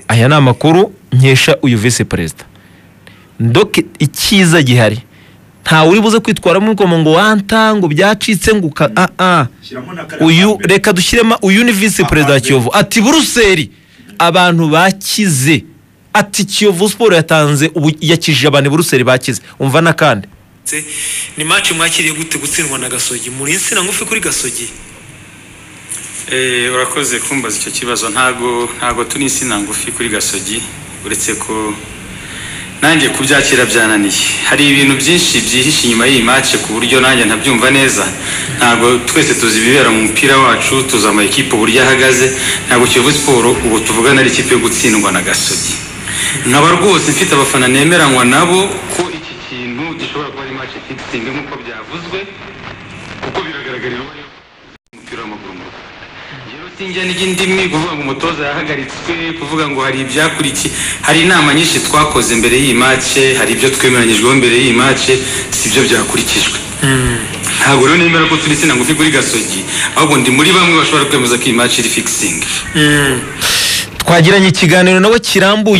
aya ni amakuru nkesha uyu visi perezida ndoke icyiza gihari ntawe uri buze kwitwaramo ngo ngo wanta ngo byacitse ngo uka ah ah Shyiramo na karindwi uyu mbere. reka dushyiremo uyu ni visi perezida wa Amambere. kiyovu ati buruseli abantu bakize ati kiyovu siporo yatanze ubu yakijije abantu i buruseli bakize umva n'akandi Se, ni match mwakiriye gute gutsindwa na gasogi muri insina ngufi kuri gasogi Eh, urakoze kumbaza icyo kibazo ntago ntago turi insina ngufi kuri gasogi uretse ko nanjye kubyakira byananiye hari ibintu byinshi byihishe inyuma y'iyi match ku buryo nanjye ntabyumva neza ntago twese tuzi ibibera mu mupira wacu tuzi amakipe uburyo ahagaze ntago kiyovu siporo ubu tuvugana ari ikipe yo gutsindwa na gasogi nkaba rwose mfite abafana nemeranywa nabo ko iki kintu gishobora kuba ari match itsinze nk'uko byavuzwe kuko biragaragarira uwo ariwe umupira w'amaguru mu Rwanda rero sinjya n'indimi kuvuga ngo umutoza yahagaritswe kuvuga ngo hari ibyakurikiye hari inama nyinshi twakoze mbere y'iyi mace hari ibyo twemeranyijweho mbere y'iyi mace si byo byakurikijwe ntabwo rero nemera ko turi insina ngufi kuri gasogi ahubwo ndi muri bamwe bashobora kwemeza ko iyi mace iri fikisingi twagiranye ikiganiro nawe kirambuye